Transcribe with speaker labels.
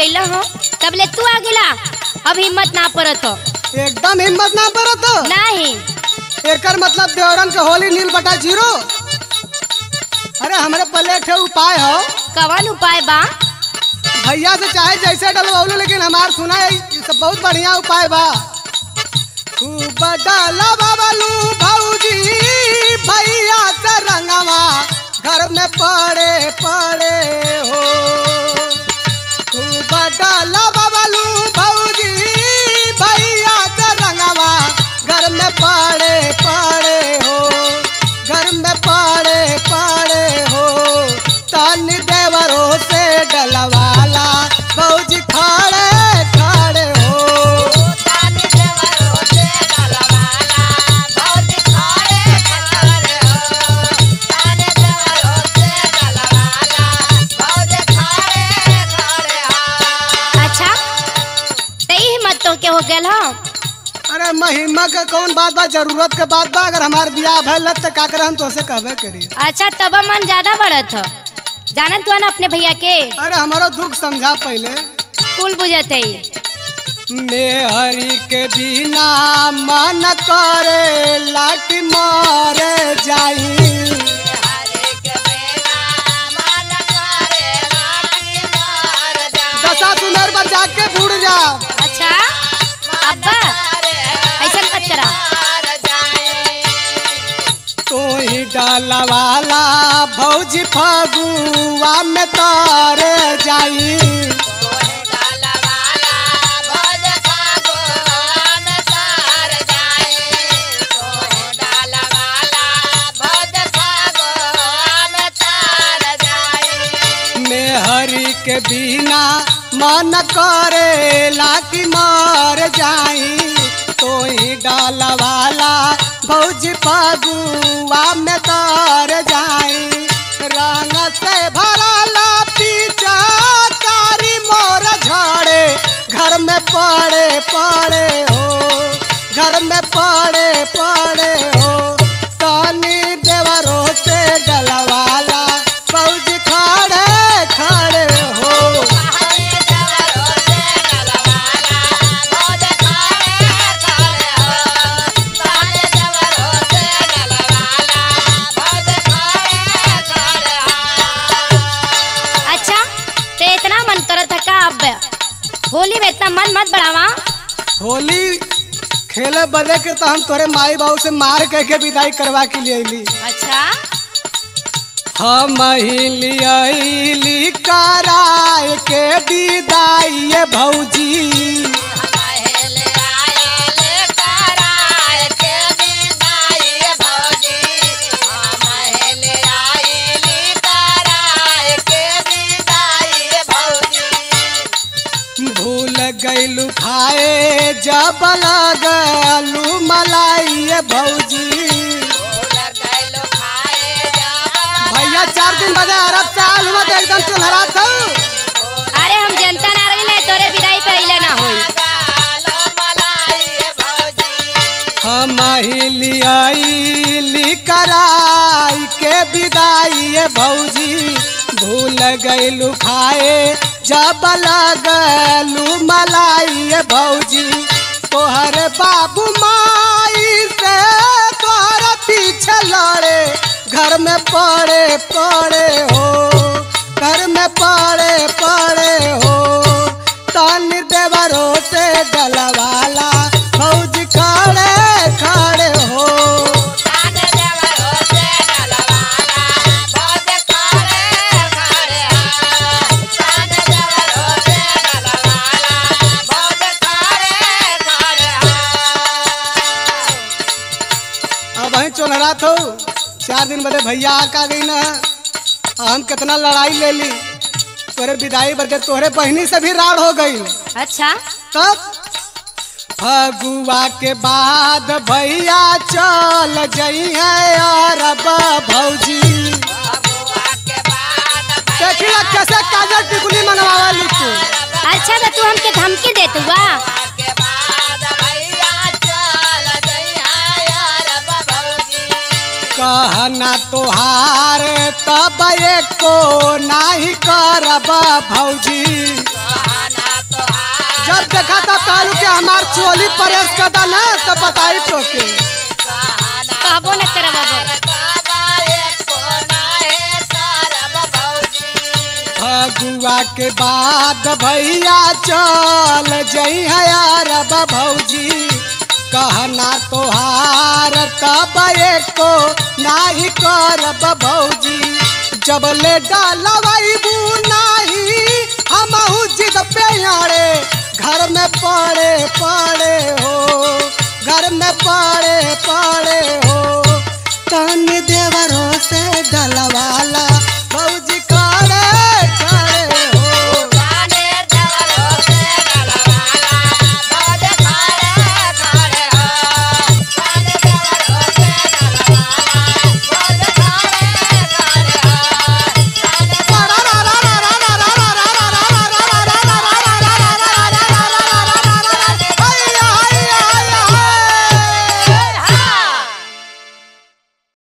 Speaker 1: गईला हो तब ले तू आ गेला अब हिम्मत ना पड़त हो
Speaker 2: एकदम हिम्मत ना पड़त
Speaker 1: नहीं
Speaker 2: एकर मतलब देवरन के होली नील बटा जीरो अरे हमरे पहले एक ठे उपाय हो
Speaker 1: कवन उपाय बा
Speaker 2: भैया से चाहे जैसे डलवाउलो लेकिन हमार सुना है ये सब बहुत बढ़िया उपाय बा खूब डाला बाबलू भौजी भैया से रंगवा घर में पड़े पड़े हो खूब डाला बाबलू भौजी भैया से रंगवा घर में पड़े पड़े हो घर में पड़े पड़े हो तन देवरों से डलवाला भौजी खड़े खड़े हो
Speaker 1: अच्छा तई हिम्मत तो के हो गेल हो
Speaker 2: अरे महिमा के कौन बात बा जरूरत के बात बा अगर हमार बियाह भइल त का करे हम तोसे कहबे करी
Speaker 1: अच्छा तब मन ज्यादा बढ़त हो जानत हुआ ना अपने भैया के
Speaker 2: अरे हमारो दुख समझा पहले
Speaker 1: कुल बुझत है
Speaker 2: मेहरी के बिना मन करे लाठी मारे जाई दशा सुनर पर जाके बुड़ जा
Speaker 1: अच्छा अब्बा ऐसा मत करा
Speaker 2: तो ही डालवाला भौजी फगुआ में तारे जाई मेहरी के बिना मन करे लाठी मार जाई तो ही डालवाला भौजी फगुआ में तार जाई रंग से भरला पीछा कारी मोर झाड़े घर में पड़े पड़े हो घर में पड़े पड़े हो तानी देवरों से डलवाला फौजी खड़े खड़े हो
Speaker 1: अच्छा ते इतना मन करत है का अब होली में इतना मन मत बढ़ावा
Speaker 2: होली खेले बदे के तो हम तोरे माई बाबू से मार कह के विदाई करवा के लिए अली
Speaker 1: अच्छा
Speaker 2: हम ही लियली कराए के विदाई ये भौजी भूल गईलू खाए जब लगलू मलाई ये भौजी भैया चार दिन बजे अरब साल हुआ तो एकदम चुनहरा था
Speaker 1: अरे हम जनता ना रही तोरे विदाई पहले ना होई
Speaker 2: हम ही लियाई कराई के विदाई ये भौजी भूल गईलू खाए जब लगलू मलाई ये भौजी तोहर बाबू माई से तोहर पीछे लड़े घर में पड़े पड़े हो घर में पड़े पड़े हो तन देवरों से डलवाला फौज खड़े खड़े हो अब वहीं चोनहरा थो चार दिन बदे भैया आका गई ना हम कितना लड़ाई ले ली तोरे विदाई बरके तोहरे बहनी से भी राड़ हो गई
Speaker 1: अच्छा
Speaker 2: तब फगुआ के बाद भैया चल जई है अरब भौजी देखी ला कैसे काजल टिकुली मंगवावा ली तू
Speaker 1: अच्छा तो तू हमके धमकी देत हुआ
Speaker 2: कह कहना तोहार तब एको नाही करब भौजी जब देखा था कहलू के हमार चोली परेश कदा ना तो बताई तो के
Speaker 1: कहबो न तेरा बाबू
Speaker 2: फगुआ के बाद भैया चल जई अरब भौजी कहना तोहार तब एको नाही करब भौजी जब ले डालबू नाही हमहू जिद पे आड़े घर में पड़े पड़े हो घर में पड़े पड़े हो तन देवरों से डलवाला